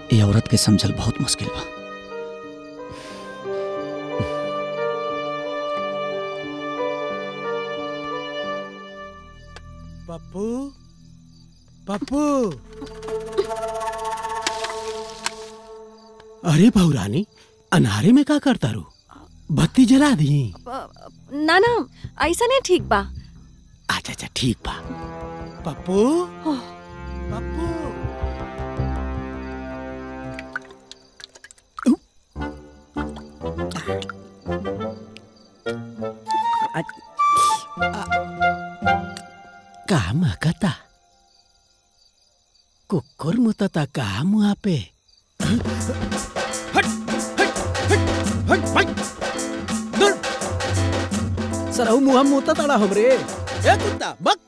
ये औरत के समझल बहुत मुश्किल बा पप्पू पप्पू अरे बहुरानी अनारे में का करता रू बत्ती जला दी ना ना ऐसा नहीं ठीक बा अच्छा अच्छा ठीक बा पप्पू पप्पू का महकता कुकुर मुतता का मुआ पे सरहु मुहा मुता तड़ा हमरे ए कुत्ता बक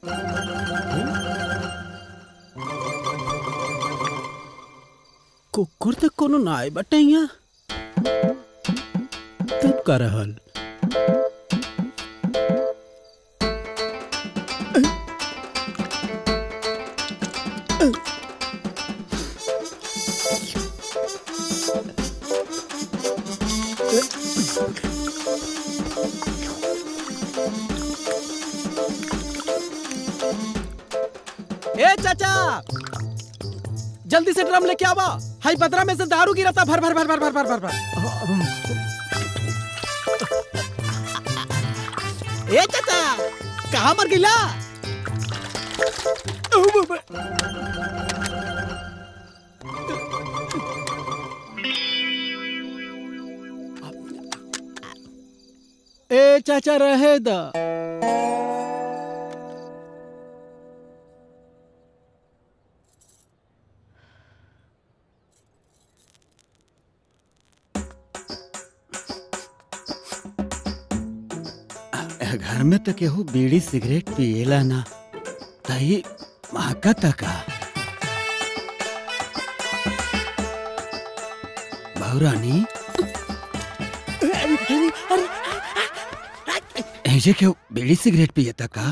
कुकुर तो कोनो ना आए बटे यहाँ तब का रहल ए चाचा जल्दी से ड्रम लेके आवा हाई पतरा में से दारू गिरता भर भर भर भर भर भर भर भर ए चाचा कहाँ मर गिला ए चाचा रहे दा घर में तो केहू बीड़ी सिगरेट पिएला ना तही महका तका बहुरानी ऐसे क्यों बीड़ी सिगरेट पिए तका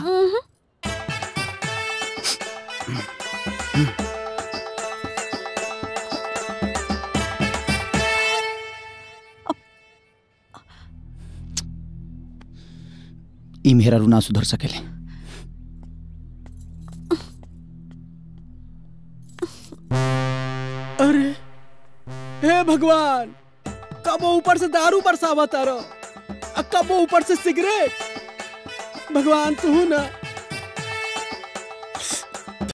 ई मेरा रू ना सुधर सकेले अरे हे भगवान कब वो ऊपर से दारू बरसावा तारो कब वो ऊपर से सिगरेट भगवान तू ना